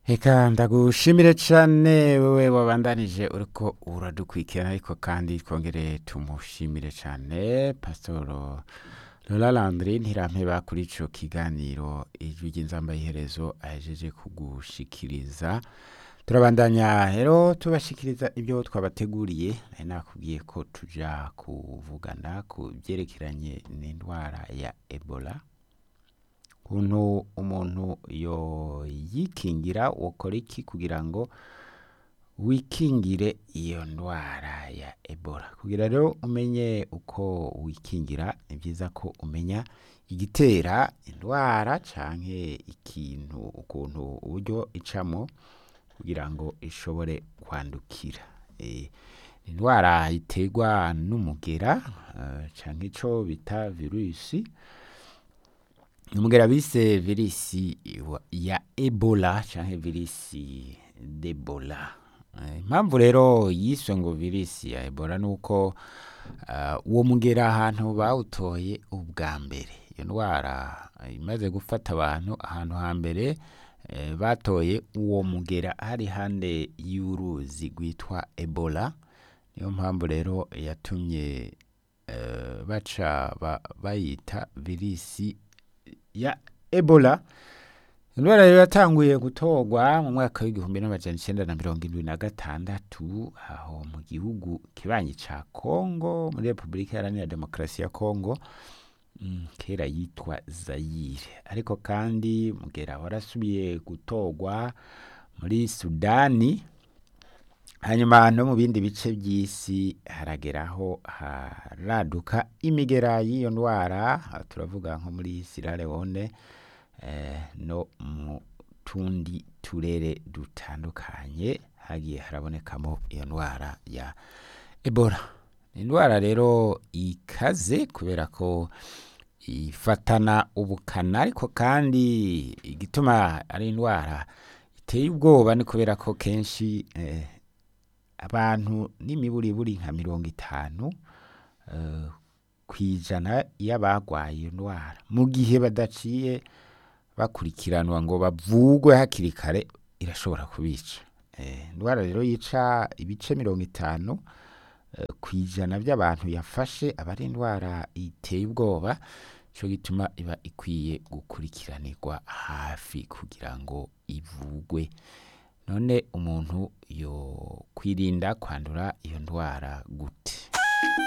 Eka ndagushimire cane wewe wabandanije uriko uradukurikirana ariko kandi twongere tumushimire cane pasitoro Lola Landry ntirampeba kuri ico kiganiro ijwi ry'inzambayiherezo ahejeje kugushikiriza turabandanya rero tubashikiriza ibyo twabateguriye nari nakubwiye ko tuja kuvugana ku byerekeranye n'indwara ya Ebola ukuntu umuntu yoyikingira wokora iki kugira ngo wikingire iyo ndwara ya Ebola kugira rero umenye uko wikingira ni byiza ko umenya igitera indwara canke ikintu ukuntu uburyo icamo kugira ngo ishobore kwandukira Eh, indwara iterwa n'umugera eh, canke ico bita virusi umugera bise virisi wa- ya ebola canke virisi d'ebola Eh, impamvu rero yiswe ngo virisi ya ebola nuko uh, uwo mugera ahantu bawutoye ubwa mbere iyo ndwara eh, imaze gufata abantu ahantu hambere eh, batoye uwo mugera hari hande y'uruzi rwitwa ebola niyo mpamvu rero yatumye eh, baca ba- bayita virisi ya ebola indwara rero yatanguye gutorwa mu mwaka w'igihumbi n'amajana icenda na mirongo indwi na gatandatu aho mu gihugu kibanyi ca kongo muri repubulika iharanira demokarasi ya kongo mm, kera yitwa zayire ariko kandi mugera warasubiye gutorwa muri sudani hanyuma no mu bindi bice by'isi harageraho haraduka imigera y'iyo ndwara aha turavuga nko muri Sierra Leone eh, no mu tundi turere dutandukanye hagiye harabonekamo iyo ndwara ya Ebola ni indwara rero ikaze kubera ko ifatana ubukana ariko kandi igituma ari indwara iteye ubwoba ni kubera ko kenshi eh, abantu n'imiburiburi nka mirongo itanu eh, kw'ijana y'abagwaye iyo ndwara mu gihe badaciye bakurikiranwa ngo bavugwe hakiri kare irashobora kubica Eh, indwara rero yica ibice mirongo itanu eh, kw'ijana by'abantu yafashe aba ari indwara iteye ubwoba cyo gituma iba ikwiye gukurikiranirwa hafi kugira ngo ivugwe none umuntu yo kwirinda kwandura iyo ndwara gute